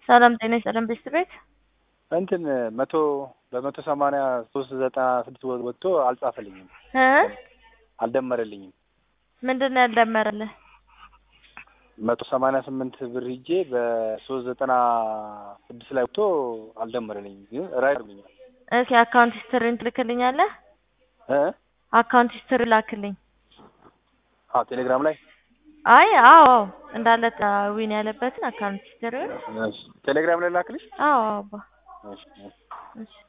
ሰላም ጤና ይስጥልን ቤት ቤት እንትን መቶ በመቶ ሰማንያ ሶስት ዘጠና ስድስት ወጥቶ አልጻፈልኝም፣ እ አልደመረልኝም። ምንድን ነው ያልደመረልህ? መቶ ሰማንያ ስምንት ብር ሂጄ በሶስት ዘጠና ስድስት ላይ ወጥቶ አልደመረልኝም፣ ግን ራይ አርጉኛል። እስኪ አካውንት ሂስትሪን ትልክልኛለህ? እ አካውንት ሂስትሪ ላክልኝ። አዎ ቴሌግራም ላይ አይ አዎ አዎ እንዳለ ዊን ያለበትን አካውንት ሂስትሪውን እሺ፣ ቴሌግራም ላይ ላክልሽ። አዎ አዎ አባ እሺ፣ እሺ። እሺ